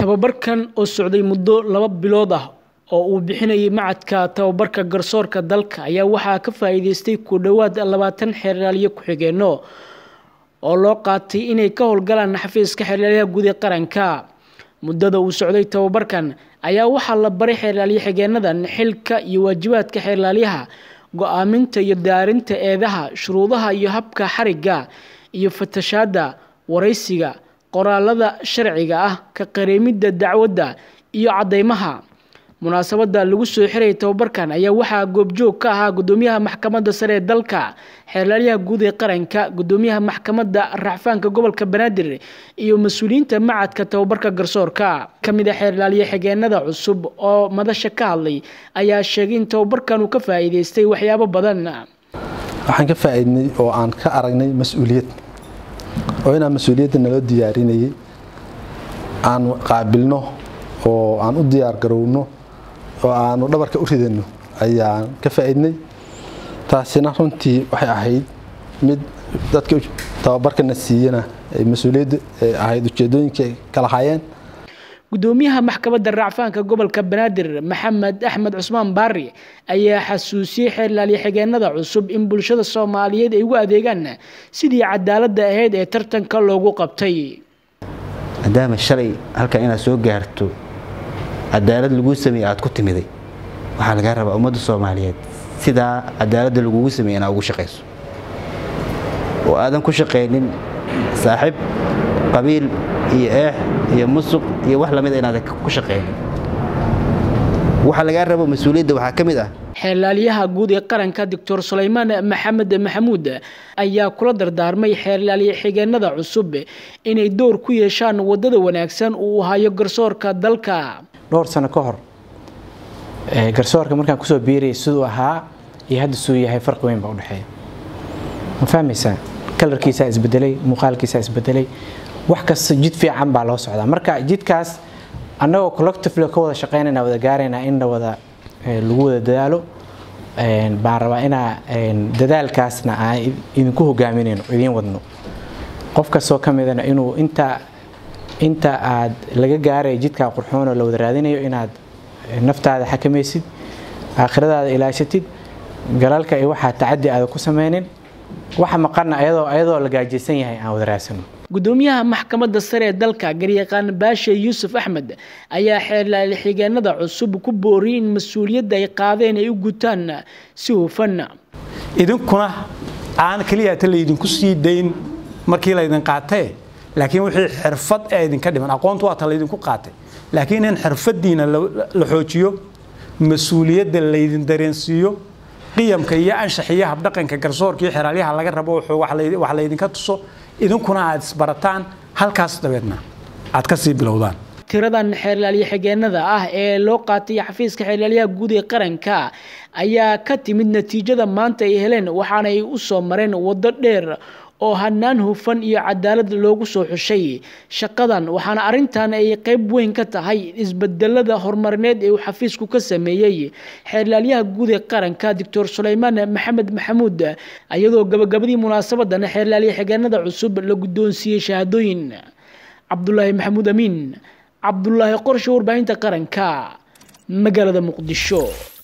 tababarkan oo socday muddo laba bilood ah oo uu bixinayay macadka tababarka garsoorka dalka ayaa waxaa ka faa'iideystay ku dhowaad labaatan xeeraalyo ku-xigeenno oo loo qaatay inay ka howlgalaan xafiiska xeeraalyaha guud ee qaranka muddada uu socday tababarkan ayaa waxaa la baray xeeraalyo xigeenadan xilka iyo waajibaadka xeeraalyaha go-aaminta iyo daarinta eedaha shuruudaha iyo habka xarigga iyo fatashaada waraysiga qoraalada sharciga ah ka qareemidda dacwadda iyo caddeymaha munaasabada lagu soo xirayay tababarkan ayaa waxaa goobjoog ka ahaa gudoomiyaha maxkamadda sare ee dalka xeeraalyaha guud ee qaranka gudoomiyaha maxkamadda racfaanka gobolka banaadir iyo mas-uuliyiinta macadka tababarka garsoorka kamid a xeerlaalyo xigeenada cusub oo madasha ka hadlay ayaa sheegay in tababarkan uu ka faa'iideystay waxyaabo badan waxaan ka faa'iidnay oo aan ka aragnay mas-uuliyad oo inaan mas-uuliyadda naloo diyaarinayay aan qaabilno oo aan u diyaar garowno oo aanu dhabarka u ridano ayaan ka faa'iidnay taasina runtii waxay ahayd mid dadka tababarkana siiyana ay mas-uuliyadda ahayd ujeedooyinka kala hayeen gudoomiyaha maxkamadda racfaanka gobolka banaadir maxamed axmed cusmaan baari ayaa xasuusiyey xeerlaalyo xigeenada cusub in bulshada soomaaliyeed ay ugu adeegaan sidii cadaaladda ahayd ee tartanka loogu qabtay maadaama shalay halkan inaad soo gaarto cadaalad laguu sameeye aad ku timiday waxaa lagaa rabaa ummadda soomaaliyeed sidaa cadaaladda lagugu sameeye inaad ugu shaqayso oo aadan ku shaqaynin saaxiib qabiil iyo eex iyo musuq iyo wax lamida inaadan ku shaqaynin waxaa lagaa rabo mas-uuliyadda waxaa ka mid ah xeerlaalyaha guud ee qaranka doctor sulaymaan maxamed maxamuud ayaa kula dardaarmay xeerlaalyo xigeenada cusub inay door ku yeeshaan wadada wanaagsan uu hayo garsoorka dalka dhowr sano ka hor garsoorka markaan kusoo biirayay siduu ahaa iyo hadda suu yahay farqi weyn baa udhexeeya ma fahmaysaa kalarkiisaa isbedelay muuqaalkiisaa isbedelay wax kasta jid fiican baa loo socdaa marka jidkaas annagoo collectively ka wada shaqeynayna wada gaaraynaa in la wada lagu wada dadaalo baan rabaa inaa dadaalkaasna aan idinku hogaaminayno idiin wadno qof kastoo ka midana inuu inta inta aad laga gaarayo jidkaa qurxoonoo la wada raadinayo inaad naftaada xakamaysid aakhiradaada ilaashatid galalka iyo waxaa tacadi aada ku sameynin waxa maqana ayadoo ayadoo la gaajaysan yahay aan wada raadsano gudoomiyaha maxkamadda sare ee dalka garyaqaan baashe yuusuf axmed ayaa xeerlaali xigeenada cusub ku booriyay in mas-uuliyadda ay qaadeen ay u gutaan si hufan idinkuna aan keliyata laydinku sii dayn markii laydin qaatee laakiin wixii xirfad ee idinka dhiman aqoontu waata laydinku qaatay laakiin in xirfadiina la xoojiyo mas-uuliyadda laydin dareensiiyo qiyamka iyo anshax iyo habdhaqanka garsoorkaiyo xeraalyaha laga rabo wax laydinka tuso idinkuna aad isbarataan halkaas dabeedna aad kasii bilowdaan tiradan xeerlaalyo xigeenada ah ee loo qaatay xafiiska xeerlaalyaha guud ee qaranka ayaa ka timid natiijada maanta ay heleen waxaana ay u soo mareen waddo dheer oo hanaan hufan iyo cadaalad loogu soo xushay shaqadan waxaana arrintan ay qayb weyn ka tahay isbedelada horumarineed ee uu xafiisku ka sameeyey xeerlaalyaha guud ee qaranka doctor sulaymaan maxamed maxamuud iyadoo gabagabadii munaasabadan xeerlaalyo xigeenada cusub la guddoonsiiyey shahaadooyin cabdulaahi maxamuud amiin cabdulaahi qorshe warbaahinta qaranka magaalada muqdisho